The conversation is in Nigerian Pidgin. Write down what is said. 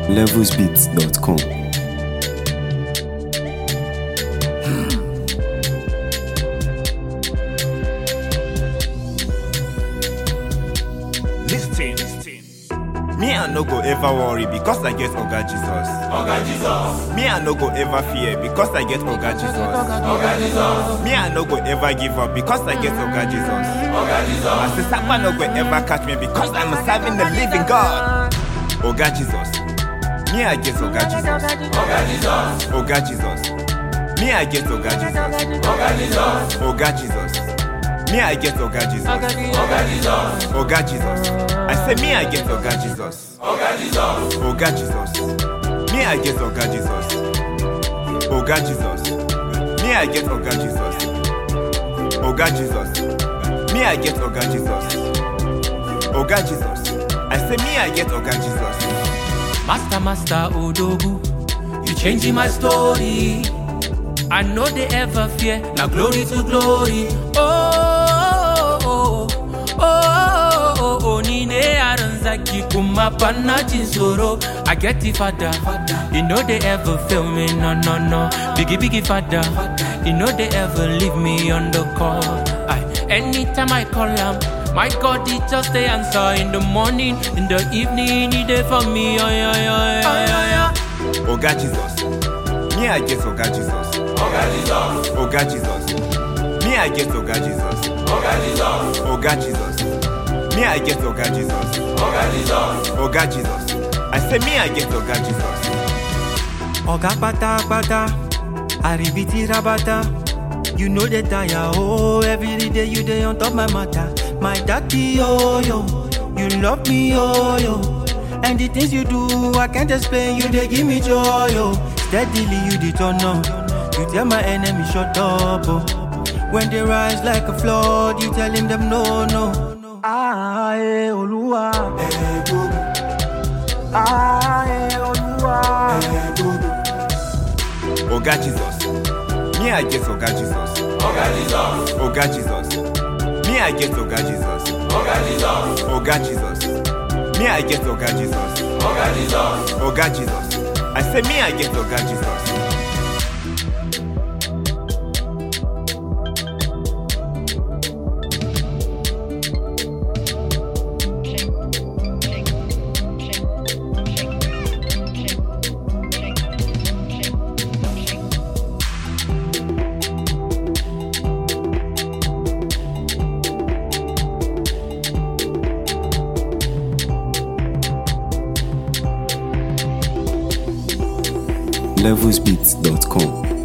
levelsbeats.com. Listen. Me I no go ever worry because I get Oga Jesus. Oga Jesus. Me I no go ever fear because I get Oga Jesus. Oga Jesus. Me I no go ever give up because I get Oga Jesus. Oga Jesus. My sister man no go ever catch me because I'm serving the living God. Oga Jesus. Me I get Oga Jesus. Oga Jesus. Oga Jesus. Me I get Oga Jesus. Oga Jesus. Oga Jesus. Me I get Oga Jesus. Oga Jesus. Oga Jesus. I say me I get Oga Jesus. Oga Jesus. Oga Jesus. Me I get Oga Jesus. Oga Jesus. Me I get Oga Jesus. Oga Jesus. Me I get Oga Jesus. Oga Jesus. I say me I get Oga Jesus. Master, master Odogu, you changing my story. I know they ever fear, now glory to glory. Oh, oh, oh, oh, oh, oh, Nine Aranzaki Kumapana Chinsoro. I get the father, you know they ever fail me, no, no, no. Biggie, biggie father, you know they ever leave me on the call. I, anytime I call him, my God, he just the answer in the morning, in the evening, he there for me. Oh, yeah, yeah, yeah, yeah, yeah. Oga Jesus. Me I get Oga Jesus. Oga Jesus. Oga Jesus. Me I get Oga Jesus. Oga Jesus. Oga Jesus. Me I get Oga Jesus. Oga Jesus. Oga Jesus. I say me I get Oga Jesus. Oga pata pata, aribiti rabata. You know the tire, oh, every day you day on top my matter. My daddy, oh, yo, you love me, oh, yo. And the things you do, I can't explain, you they give me joy, oh. Steadily you the turn on, you tell my enemy shut up, oh. When they rise like a flood, you tell him them no, no. Ah, eh, Oluwa. Eh, Ah, eh, Oluwa. Oga Jesus. Me I get Oga Jesus. Oga Jesus. Oga Jesus. Me I get Oga Jesus. Oga Jesus. Oga Jesus. Me I get Oga Jesus. Oga Jesus. Oga Jesus. I say me I get Oga Jesus. levelsbeats.com.